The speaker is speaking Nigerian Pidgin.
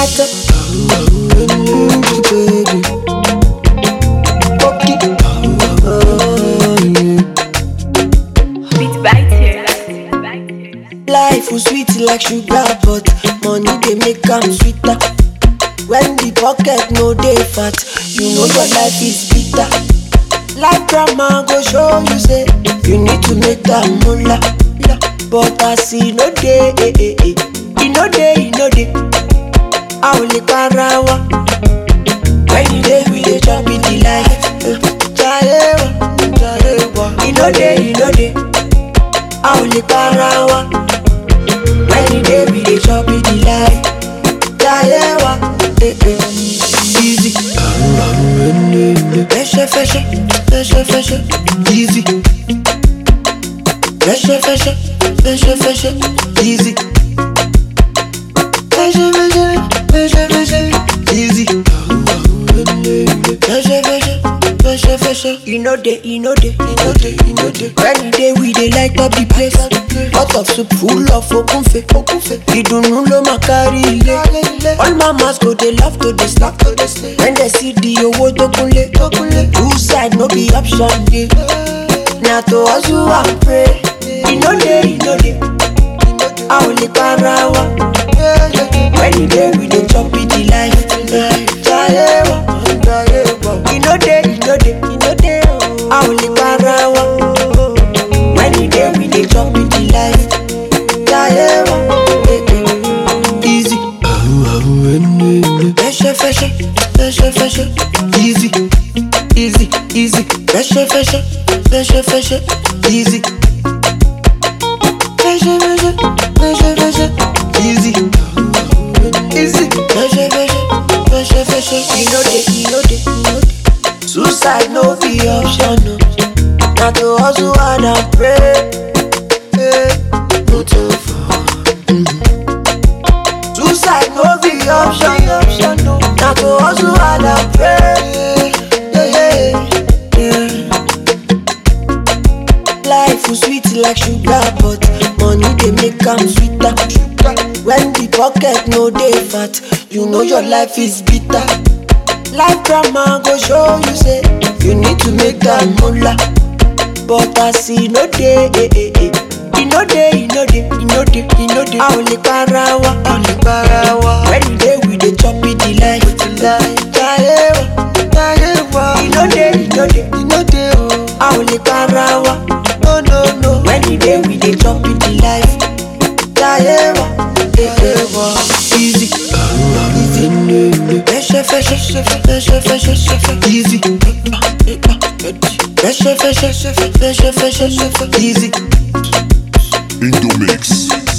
matter. Mm, baby. Okay. Oh, yeah. Beat biter. Life was sweet like sugar, but money they make am sweeter. When the pocket no dey fat, you know your life is bitter. Life drama go show you say you need to make that moolah. la. But as e no dey, eh, eh, eh, e no dey, e no dey. A ò lè para wa. When you dey, we dey chop it the life. eh. Jayé wa, jayé wa. E no dey, e no dey. A ò lè para wa. When you dey, we dey chop it the life. Jayé wa, eh, eh. Easy. Fẹsẹ̀ fẹsẹ̀, fẹsẹ̀ fẹsẹ̀, easy. Fẹsẹ̀ fẹsẹ̀, fẹsẹ̀ fẹsẹ̀, easy. Fẹsẹ̀ fẹsẹ̀, fẹsẹ̀ fẹsẹ̀, easy. Fẹsẹ̀ fẹsẹ̀, fẹsẹ̀ fẹsẹ̀, e no dey, e no dey, e no dey, e no dey. When e dey, we dey light up the place. Pot of soup full of okunfe, okunfe. Ìdùnnú ló máa kárí ilé. All mamas go dey laugh to dey slack to dey slay. When they see the owó tó kúnlé, tó kúnlé. Two side no be option dey. Na to hustle and pray. E no dey, e no dey. A ò lè para wa. When e dey, we dey chop it the life. Jayé wa, jayé wa. E no dey, e no dey, e no dey. A ò lè para wa. When e dey, we dey chop it the life. Jayé wa, eh, eh. easy. Fẹsẹ̀ fẹsẹ̀, fẹsẹ̀ fẹsẹ̀, easy, easy, easy. Fẹsẹ̀ fẹsẹ̀, fẹsẹ̀ fẹsẹ̀, easy. Fẹsẹ̀ fẹsẹ̀, fẹsẹ̀ fẹsẹ̀, easy, easy. Fẹsẹ̀ fẹsẹ̀, fẹsẹ̀ fẹsẹ̀, e no dey, e no dey, e no dey. Suicide no be option, no. Na to hustle hard and pray. Hey, no time for Suicide no be option, option no. Na to hustle hard and pray. Yeah, yeah, yeah. Life was sweet like sugar, but money dey make am sweeter. When the pocket no dey fat, you know your life is bitter. Life drama go show you say you need to make that moolah. But as e no dey, eh, eh, eh. e no dey, e no dey, e no dey, e no dey. A ò lè para wa, a ò lè para wa. When you dey, we dey chop it the life. Jayé wa, jayé wa. E no dey, e no dey, e no dey o. A ò lè para wa. No, no, no. When you dey, we dey chop it the life. Jayé wa, eh, eh, wa. Easy. Easy. Fẹsẹ̀ fẹsẹ̀, fẹsẹ̀ fẹsẹ̀, easy. Fẹsẹ̀ fẹsẹ̀, fẹsẹ̀ fẹsẹ̀, easy. Indomix.